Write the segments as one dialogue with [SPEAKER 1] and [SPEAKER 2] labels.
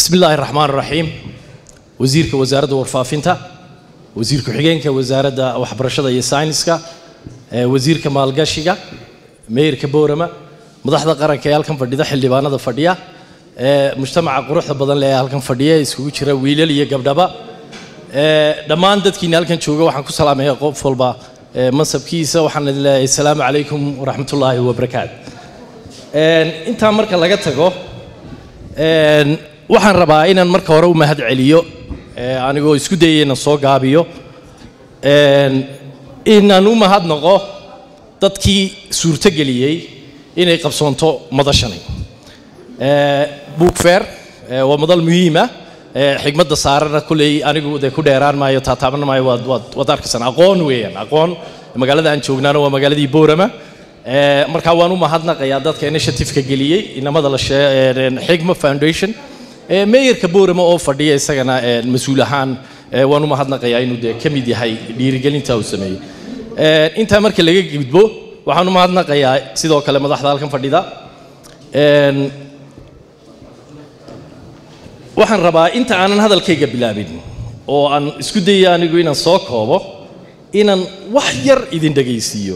[SPEAKER 1] bismi illaahi raxmaan raxiim wasiirka wasaaradda warfaafinta wasiir ku-xigeenka wasaaradda waxbarashada iyo sayniska wasiirka maalgashiga meeyarka boorama madaxda qaranka ee halkan fadhida xildhibaanada fadhiya mujtamaca quruxda badan leh ee halkan fadhiya iskugu jira wiilal iyo gabdhaba dhammaan dadkiina halkan jooga waxaan ku salaamaya qof walba mansabkiisa waxaan idin leeyahay asalaamu calaykum waraxmatullaahi wabarakaatu intaa marka laga tago waxaan rabaa inaan marka hore u mahad celiyo anigoo isku dayay inaan soo gaabiyo inaan u mahadnaqo dadkii suurtogeliyey inay qabsoonto madashani buugfeer waa madal muhiima xigmadda saarana kulley anigu dee ku dheeraan maayo taataaban maayo waad waad waad arkaysaan aqoon weeyaan aqoon magaalada aan joognaana waa magaaladii boorama markaa waan u mahadnaqayaa dadka initiativeka geliyey inamada la xigma foundation meeyarka boorama oo fadhiya isagana mas-uul ahaan waan u mahadnaqayaa inuu dee ka mid yahay dhiirigelinta uu sameeyey intaa marka laga gudbo waxaan u mahadnaqayaa sidoo kale madaxda halkan fadhida waxaan rabaa inta aanan hadalkayga bilaabin oo aan isku dayay anigu inaan soo koobo inaan wax yar idin dhegaysiiyo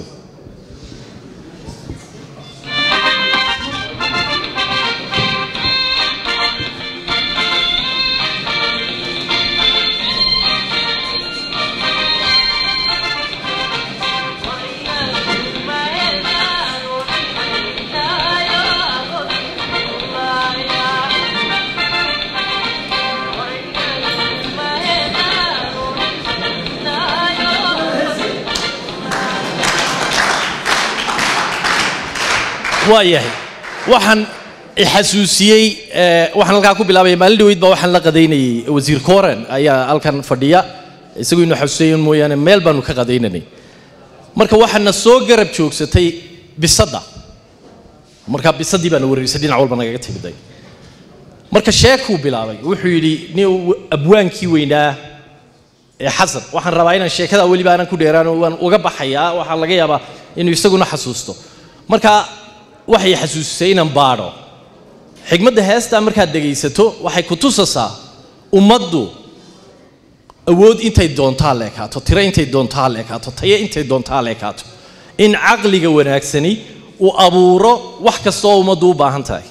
[SPEAKER 1] waayahay waxaan xasuusiyey waxaan halkaa ku bilaabaya maalin dhaweyd baa waxaan la qadaynayey wasiir koren ayaa halkan fadhiya isagu inuu xasuusiyen mooyaane meel baanu ka qadaynanay marka waxaana soo garab joogsatay bisadda marka bisaddii baana wareerisay dhinac walba nagaga timiday marka sheekuu bilaabay wuxuu yidhi nin abwaankii weynaa ee xasan waxaan rabaa inaan sheekada weliba aanan ku dheeraan waan uga baxayaa waxaa laga yaabaa inuu isaguna xasuusto marka waxay xasuusisay inaan baadho xigmadda heestaa markaad dhegaysato waxay ku tusasaa ummaddu awood intay doontaa leekaato tiro intay doontaa leekaato tayo intay doontaa leekaato in caqliga wanaagsani uu abuuro wax kasta oo ummaddu u baahan tahay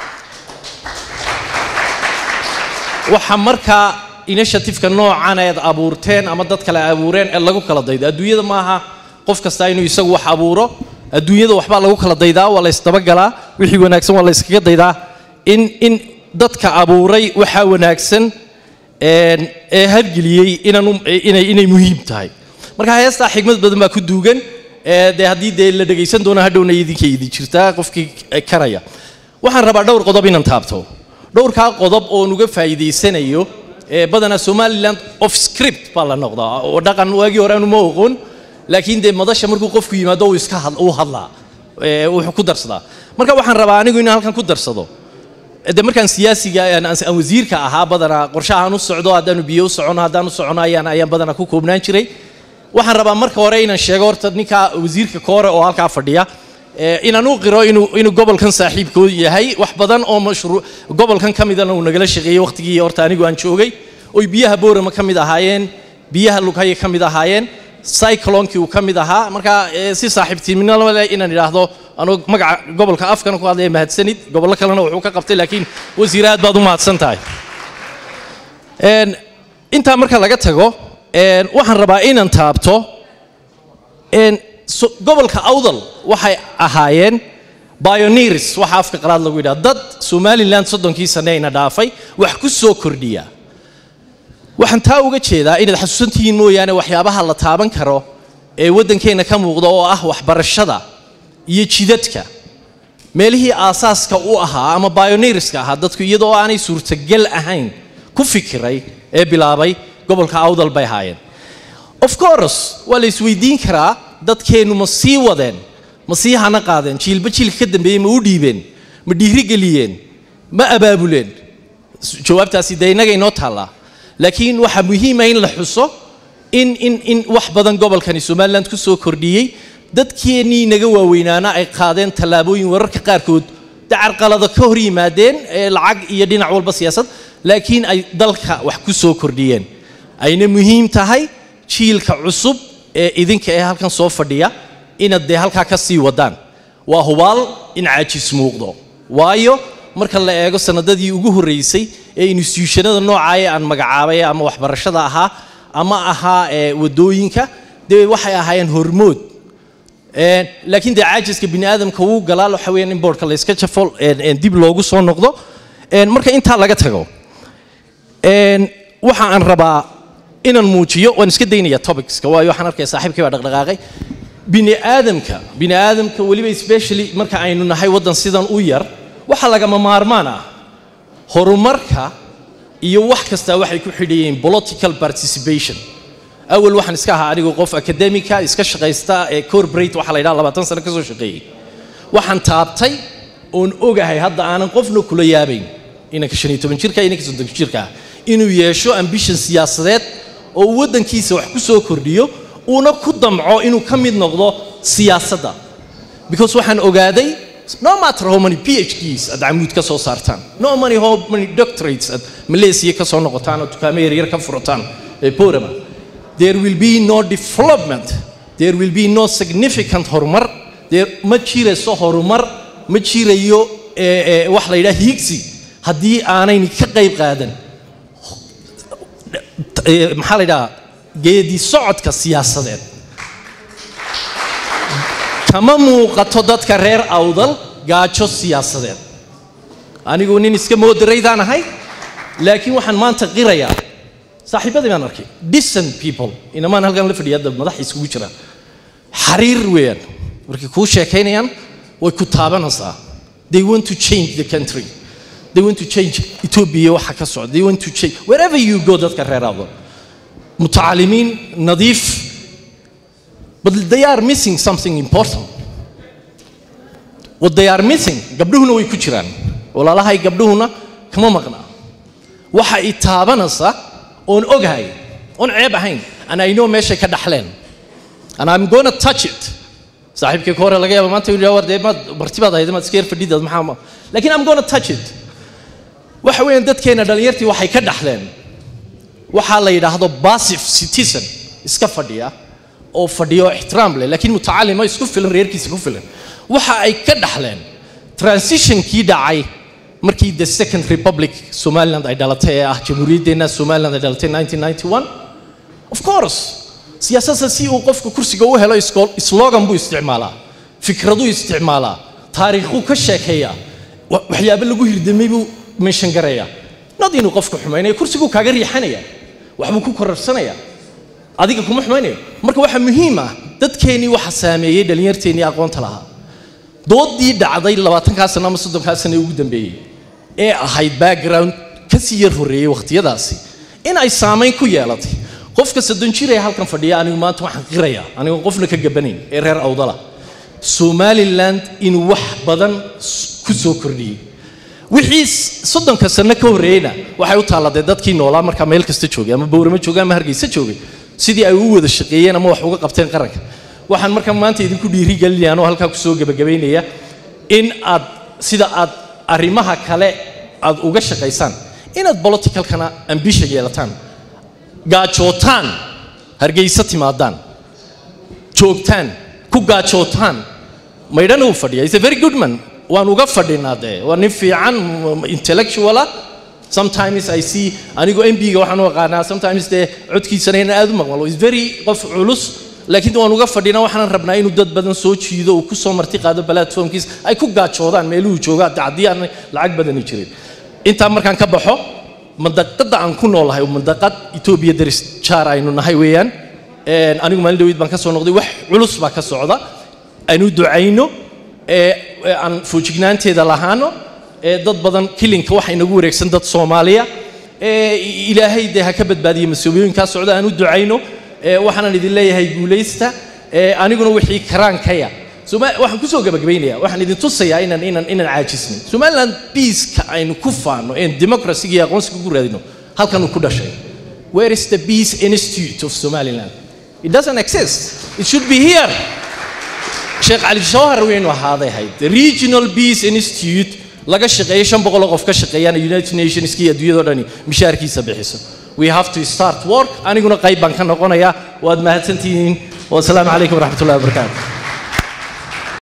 [SPEAKER 1] waxa markaa initiativeka noocan eed abuurteen ama dad kale abuureen ee lagu kala daydo adduunyada maaha qof kasta inuu isagu wax abuuro adduunyada waxbaa lagu kala daydaa waa la ysdabagalaa wixii wanaagsan waa la yskaga daydaa in in dadka abuuray waxaa wanaagsan ee hargeliyey inay inay muhiim tahay marka heestaa xigmad badan baa ku duugan dee haddii dee la dhegaysan doono hadhowna idinkay idin jirtaa qofkii karaya waxaan rabaa dhowr qodob inaan taabto dhowrkaa qodob oon uga faa'iidaysanayo badanaa somaliland of script baa la noqdaa oo dhaqan waagii hore aanu ma oqoon laakiin dee madasha markuu qofku yimaado uu iska uu hadlaa wuxuu ku darsadaa marka waxaan rabaa anigu inaan halkan ku darsado de markaan siyaasiga aan wasiirka ahaa badanaa qorshahaan u socdo haddaanu biyo u socono haddaan u socono ayaan ayaan badanaa ku koobnaan jiray waxaan rabaa marka hore inaan sheego horta ninka wasiirka koore oo halkaa fadhiya inaan u qiro inuu inuu gobolkan saaxiibkood yahay wax badan oo mashruuc gobolkan ka midana uu nagala shaqeeyey waqtigii horta anigu aan joogay oy biyaha boorama ka mid ahaayeen biyaha lughaye ka mid ahaayeen cyclonkii uu ka mid ahaa marka si saaxiibtinimo leh inaan idhaahdo anuu magaca gobolka afkana ku hadlaya mahadsanid gobollo kalena wuxuu ka qabtay laakiin wasiir aad baad u mahadsan tahay intaa marka laga tago waxaan rabaa inaan taabto gobolka awdal waxay ahaayeen bioneers waxa afka qalaad lagu yidhaha dad somaliland soddonkii sane ina dhaafay wax ku soo kordhiya waxaan taa uga jeedaa inaad xasuusantihiin mooyaane waxyaabaha la taaban karo ee waddankeenna ka muuqda oo ah waxbarashada iyo jidadka meelihii aasaaska u ahaa ama bioneerska ahaa dadku iyadoo aanay suurtagal ahayn ku fikiray ee bilaabay gobolka awdal bay ahaayeen of course waa la isweydiin karaa dadkeennu ma sii wadeen ma sii hana qaadeen jiilba jiilka ka dambeeyey ma u dhiibeen ma dhiirigeliyeen ma abaabuleen jawaabtaasi dee innaga inoo taallaa laakiin waxaa muhiima in la xuso in in in wax badan gobolkani somaliland ku soo kordhiyey dadkeennii naga waaweynaana ay qaadeen tallaabooyin wararka qaarkood dacarqalada ka hor yimaadeen ee lacag iyo dhinac walba siyaasad laakiin ay dalka wax ku soo kordhiyeen ayna muhiim tahay jiilka cusub ee idinka ee halkan soo fadhiya inaad dee halkaa ka sii wadaan waa hubaal in caajis muuqdo waayo marka la eego sanadadii ugu horreysay ee institutionada noocaaya aan magacaabay ama waxbarashada ahaa ama ahaa ee wadooyinka dee waxay ahaayeen hormood laakiin dee caajiska bini aadamka wuu galaa waxa weeyaan in boardka la iska jafo dib loogu soo noqdo marka intaa laga tago waxa aan rabaa inaan muujiyo waan iska daynaya topicska waayo waxaan arkaya saaxiibkii baa dhaqdhaqaaqay bini aadamka bini aadamka weliba especially marka aynu nahay waddan sidan u yar waxa lagama maarmaan ah horumarka iyo wax kastaa waxay ku xidhayeen political participation awal waxaan iska ahaa anigu qof academica iska shaqaysta ee corporate waxa la yidhaha labaatan sano ka soo shaqeeyey waxaan taabtay oon ogahay hadda aanan qofna kula yaabayn inanka shan iyo toban jirka inanka soddon jirka inuu yeesho ambition siyaasadeed oo uu waddankiisa wax ku soo kordhiyo uuna ku damco inuu ka mid noqdo siyaasadda because waxaan ogaaday no matter how many phds aad camuud ka soo saartaan no many how many doctorates aad malaysia ka soo noqotaan oo dukaamo yaryar ka furataan ee porama there will be no development there will be no significant horumar there ma jirayso horumar ma jirayo wax la yidhaha hiigsi haddii aanayni ka qayb qaadan maxaa la yidhaha geedi socodka siyaasadeed kama muuqato dadka reer awdal gaajo siyaasadeed anigu nin iska moodaraydaan ahay laakiin waxaan maanta qirayaa saaxiibadii baan arkay decent people inamaan halkan la fadhiya hadda madax iskugu jiraan xariir weeyaan markay kuu sheekaynayaan way ku taabanaysaa they want to change the country they want to change ethiopia waxa ka socda they want to change wherever you go dadka reer awdal mutacalimiin nadiif but they are missing something important what they are missing gabdhuhuna way ku jiraan walaalahay gabdhuhuna kama maqnaa waxa i taabanaysa oon ogahay oon ceeb ahayn and I know meeshay ka dhaxleen and I'm gonna touch it saaxiibkii ka hore laga yaaba maanta inuu war dee maad marti baad ahayd maad iska yar fadhidaad maxaa laakiin I'm gonna touch it waxa weeyaan dadkeena dhallinyartii waxay ka dhaxleen waxaa la yidhaahdo passive citizen iska fadhiya oo fadhiyo ixtiraam leh laakiin mutacalima isku filan reerkiisa ku filan waxa ay ka dhaxleen transitionkii dhacay markii the second republic somaliland ay dhalatay ee ah jamhuuriyaddeenna somaliland ay dhalatay 1991 of course siyaasadda si uu qofka kursiga u helo slogan buu isticmaalaa fikraduu isticmaalaa taariikhuu ka sheekeeyaa waxyaabo lagu hirdamay buu meeshan garayaa nad inuu qofka xumaynayo kursiguu kaaga riixanaya waxbuu ku korarsanaya adiga kuma xumaynayo marka waxaa muhiim ah dadkeennii waxa saameeyey dhallinyarteennii aqoonta lahaa doodii dhacday labaatankaa sano ama soddonkaa sano ee ugu dambeeyey ee ahayd background kasii yar horreeyey wakhtiyadaasi in ay saamayn ku yeelatay qofka soddon jir ee halkan fadhiya anigu maanta waxaan qirayaa anigoo qofna ka gabanayn ee reer awdala somaliland inuu wax badan ku soo kordhiyey wixii soddonka sano ka horreeyeyna waxay u taalladee dadkii noolaa markaa meel kasta joogay ama bowramo joogay ama hargeysa joogay sidii ay u wada shaqeeyeen ama wax uga qabteen qaranka waxaan markaa maanta idinku dhiirigelinaya anoo halkaa kusoo gebagabaynaya in aad sida aad arrimaha kale aad uga shaqaysaan inaad politicalkana ambisha yeelataan gaajootaan hargeysa timaadaan joogtaan ku gaajootaan maydhana uu fadhiya is a very good man waan uga fadhinaa dee waa nin fiican intellectuala sometimes I see anigu MB-ga waxaan u aqaanaa sometimes dee codkiisana inaan aad u maqmalo is very qof culus laakiin waan uga fadhinaa waxaan rabnaa inuu dad badan soo jiido uu ku soo marti qaado platformkiis ay ku gaajoodaan meeluhu joogaa haddii aan lacag badani jirin intaa markaan ka baxo mandaqada aan ku noolahay mandaqad Ethiopia daris jaar aynu nahay weeyaan anigu maalin dhaweyd baan ka soo noqday wax culus baa ka socda aynu ducayno aan foojignaanteeda lahaano dad badan kilinka waxa inagu wareegsan dad Soomaaliya ilaahay dee ha ka badbaadiyo masuuliyinka socda aan u ducayno waxaan idin leeyahay guuleysta aniguna wixii karaankaya waxaan kusoo gabagabaynayaa waxaan idin tusayaa inaan inaan inaan caajisnin somaliland peaceka aynu ku faano een democracy iyo aqoonsiga ku raadino halkan uu ku dhashay where is the peace institute of somaliland it doesn't exist it should be here sheekh cali shawhar weynu ahaaday ahayd the regional peace institute laga shaqeeyo shan boqol oo qof ka shaqeeyaan united nationski iyo adduunyadao dhani mishaarkiisa bixiso we have to start work aniguna qayb baan ka noqonayaa waad mahadsantihiin wasalaamu calaykum waraxmat ullahi wabarakaatu